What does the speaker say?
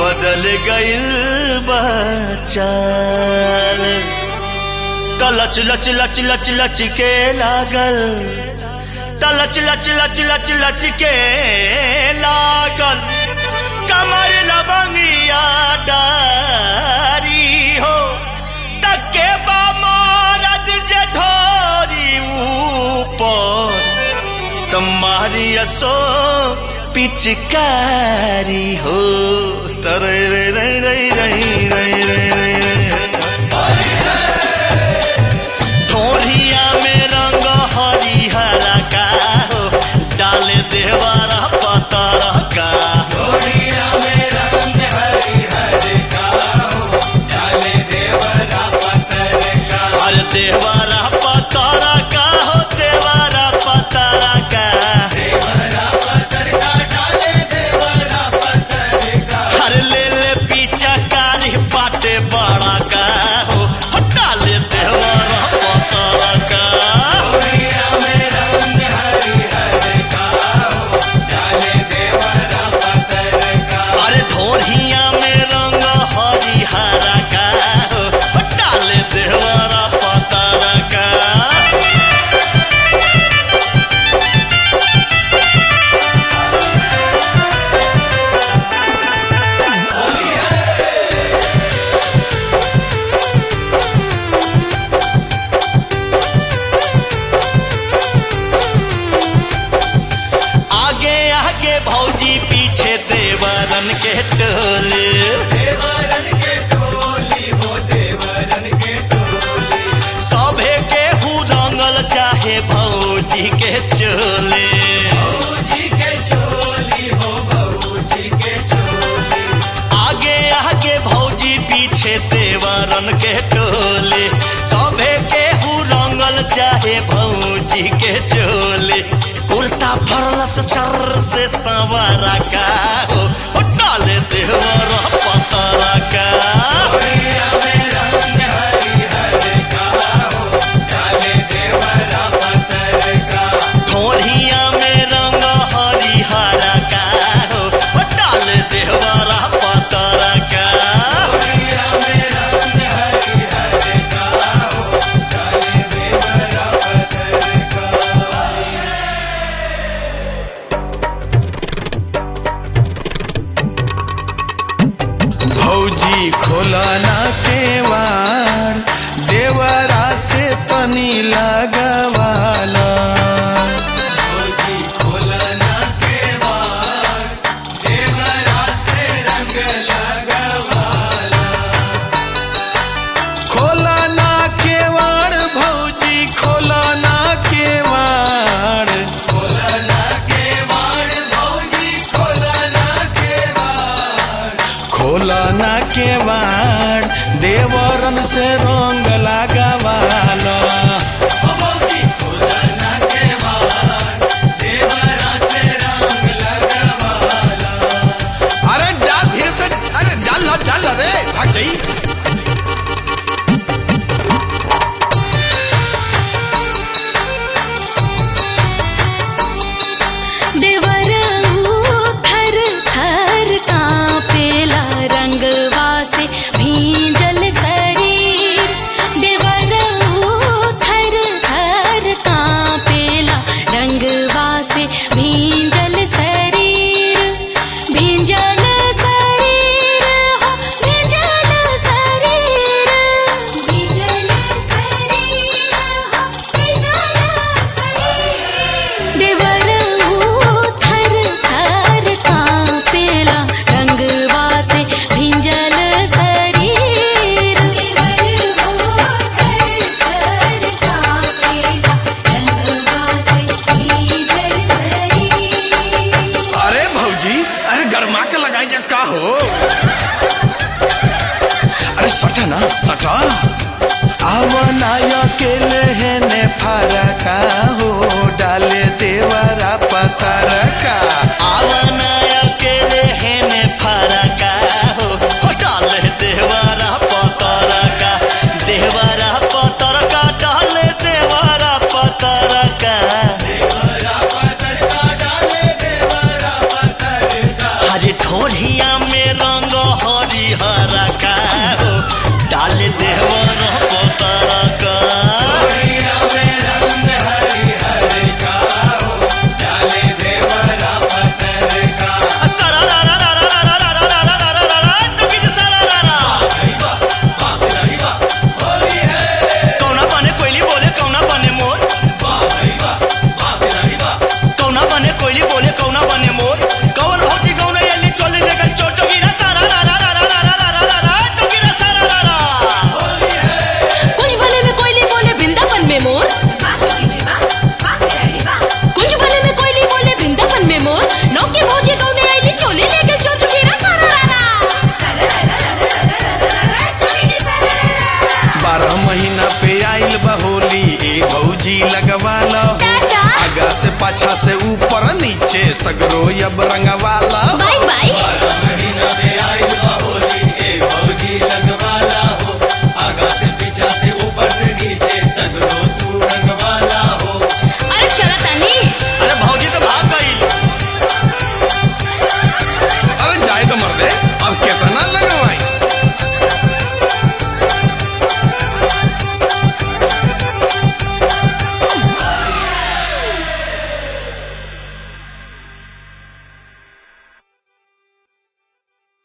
बदल गइल बचाल तलच लच लच लच लच के लागल तलच लच लच लच लच के लागल कमर लबंगिया डारी हो तके बा मारद जे ढोरी ऊपर तुम्हारी असो पिचकारी हो तरे रे रे रे रे रे रे रे ठोरिया में रंग हरिहरा का हो डाले देवारा पतरा का अरे देवारा पतरा का हो देवारा पतरा का हर ले ले पीछा कारी पाटे बड़ा का हो हटा ले देवारा पतरा का अरे ढोरिया में रंग हरिहरा का हो हटा ले देवारा पतरा का आगे आगे भौजी पीछे देवरन के टोले सभे के हु रंगल चाहे भौजी के चोले आगे आगे भौजी पीछे देवरन के टोले सभे के हु रंगल चाहे भौजी के चोले कुर्ता फरलस चर से सवारा का हो हो डाले देवर पतरा का ठोरिया में रंग हरिहरा का हो हो डाले देवर पतरा का भौजी खोलना केवाड़ देवरा से तनी लगवाला खोलना केवाड़ भौजी खोलना केवाड़ खोलना केवाड़ देवरन से रंग लगवाला अरे डाल धीरे से अरे डाल ना डाल ना रे भाग जाई देवरऊ थर थर कांपेला रंगवा से भींजल शरीर देवरऊ थर थर कांपेला रंगवा से भींजल शरीर भींजल शरीर हो भींजल शरीर भींजल शरीर हो भींजल शरीर देवरऊ थर थर कांपेला रंगवा से भिंजल शरीर देवरऊ थर थर कांपेला रंगवा से भिंजल शरीर अरे भौजी अरे गरमा के लगाई जा का हो अरे सटा ना सटा आवनाया के लेहने फरका हो डाले देवरा पतरका आवना अकेले हेने फरका हो हो डाले देवारा पतरा का देवारा पतरा का डाले देवारा पतरा का हरे ठोरिया में रंग से ऊपर नीचे सगरो अब रंगवा